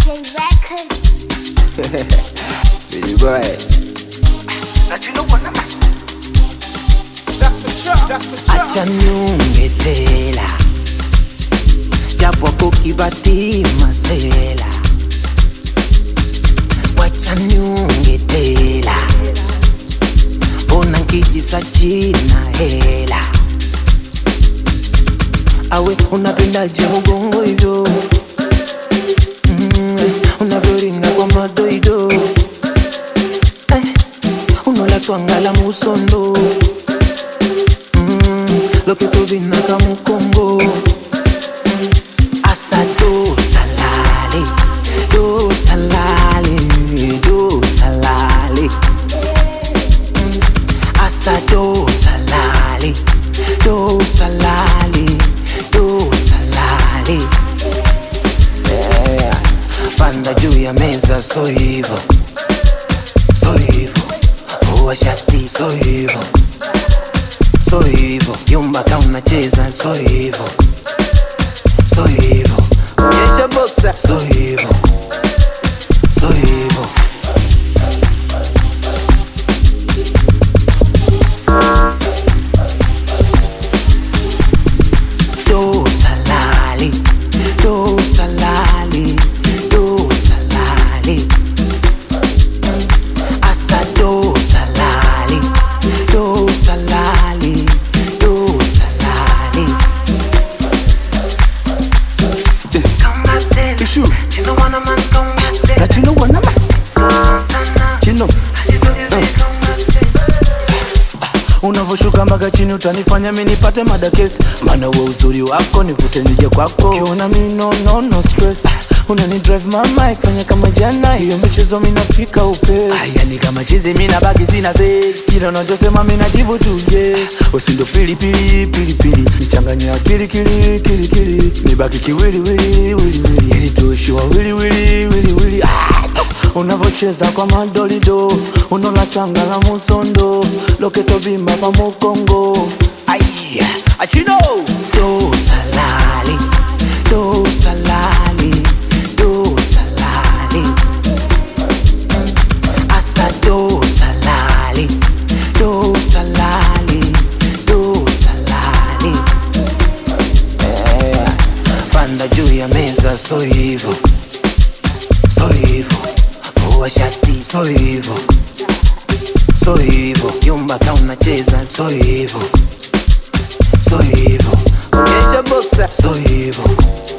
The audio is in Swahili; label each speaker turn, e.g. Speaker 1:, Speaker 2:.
Speaker 1: Records.
Speaker 2: Baby boy.
Speaker 3: acha niunge tela japo kukibati masela wacha niunge tela ona nkijisa china hela awe unapendaje ugongo hivyo mm, unavyoringa kwa madoido eh, unolatwangala musondo lo que tú vine acá mu Congo Asado salale, do salale, do salale Asado salale, do salale, do salale yeah. Panda juu ya meza so hivo, so hivo Vua shati so hivo so hivo yumba ka unacheza so hivo so hivo onyesha boksa so hivo so hivo do salali do salali do salali asa do salali do salali do salali
Speaker 2: Issue. Na chino wanama. Chino.
Speaker 3: unavyoshuka mpaka chini utanifanya mi nipate madakesi maana we uzuri wako nivute nije kwako ukiona mi no, no, no stress unani drive mama ifanya kama jana hiyo michezo minafika upe yani kama chizi mina baki sina se kila unachosema minajibu tu yes usindo pilipili pilipili nichanganya akili kili kili kili nibaki kiwili wili wili wili ili tuishiwa wili wili wili wili ah! unavocheza kwa madolido unola changa la musondo loketo bimba pa mukongo Ai, achino do salali do salali do salali asa do salali do salali do salali yeah. panda juu ya meza so hivo so hivo vua shati so hivo so hivo yumba ka unacheza so hivo so hivo onyesha boksa so hivo